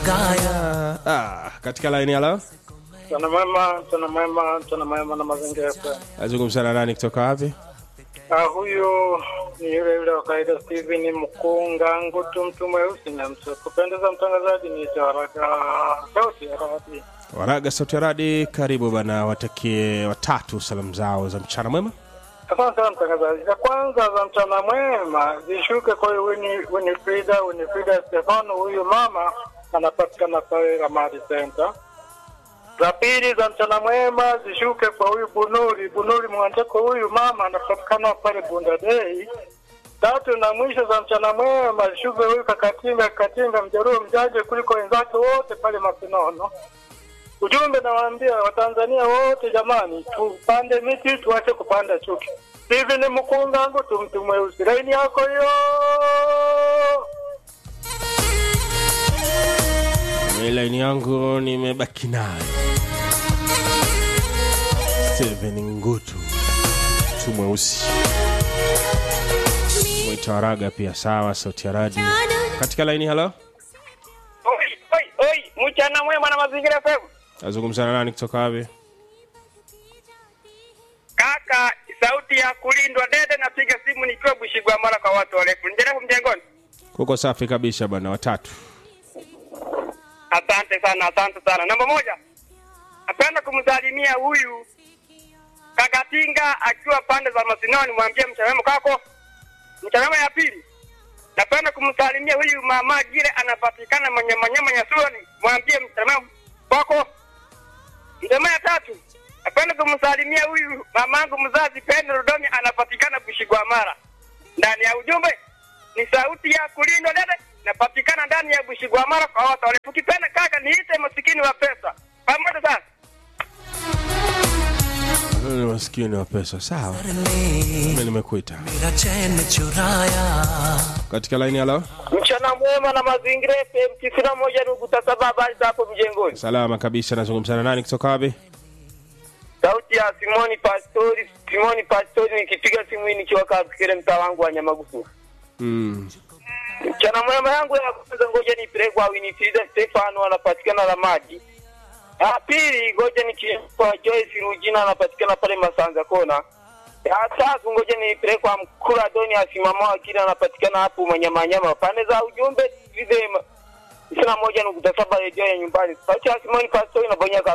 Gaya. Ah, katika laini halo Mchana mwema, mchana mwema, mchana mwema na mazingira FM. azungumza na nani kutoka wapi Ah, huyu ni yule yule wa kawaida Steven Mkunga Ngutu, mtu mweusi na mtu kupendeza. Mtangazaji ni haraka sauti ya radi. waraga sauti ya radi karibu bana watakie watatu salamu zao za mchana mwema Asante sana mtangazaji. Za kwanza za mchana mwema zishuke kwa huyu Wini- Winifrida Winifrida Stefano, huyu mama anapatikana pale Ramadi Center. Za pili za mchana mwema zishuke kwa huyu Bunuri Bunuri Mwanjeko, huyu mama anapatikana pale Bunda Day. Tatu na mwisho za mchana mwema zishuke huyu Kakatinga Kakatinga mjaruo mjaje kuliko wenzake wote pale Masinono. Ujumbe nawaambia Watanzania wote jamani, tupande miti tuache kupanda chuki. Hivi ni mkungangu tu mtu mweusi, laini yako hiyo. Mimi laini yangu nimebaki nayo Steven Ngutu mtu mweusi mwita waraga pia sawa sauti ya radi katika laini halo Oi, oi, oi, mchana mwema na mazingira FM. azungumza na nani kutoka wapi Kaka, sauti ya kulindwa dede, napiga simu nikiwa Bushigwa mara kwa watu warefu. Nderefu mjengoni. kuko safi kabisa bana watatu Asante sana, asante sana. Namba moja, napenda kumsalimia huyu Kakatinga akiwa pande za Masinoni, mwambie mchamemo kako. Mchamemo ya pili, napenda kumsalimia huyu mama Gire anapatikana manyamanyama Nyasuni, mwambie mchamemo kwako. Mchamemo ya tatu, napenda kumsalimia huyu mamangu mzazi Pendo Rudomi anapatikana Bushigwamara. Ndani ya ujumbe ni sauti ya kulindwa dede, napatikana ndani ya Bushigwamara kwa watu wale. Ukipenda kaka, niite masikini wa pesa. Pamoja sana. Wewe ni maskini wa pesa sawa mimi nimekuita मेरा चैन चुराया katika laini halo Mchana mwema na mazingira FM tisini na moja nukta saba habari za hapo mjengoni. salama kabisa nazungumza na nani kutoka wapi Sauti ya Simoni Pastori, Simoni Pastori nikipiga simu hii nikiwa kafikire mtaa wangu wa Nyamagusu. mm. Mchana mwema yangu ya kwanza ngoja nipeleke kwa Winifrida Stefano anapatikana la maji. Ya pili ngoja nikipeleke Joyce Rugina anapatikana pale Masanza Kona. Ya tatu ngoja nipeleke kwa Mkula Doni asimama akili anapatikana hapo Manyamanyama. Pande za ujumbe vile ishirini na moja nukta saba redio ya nyumbani. Sauti ya Simoni Pastori na Bonyaka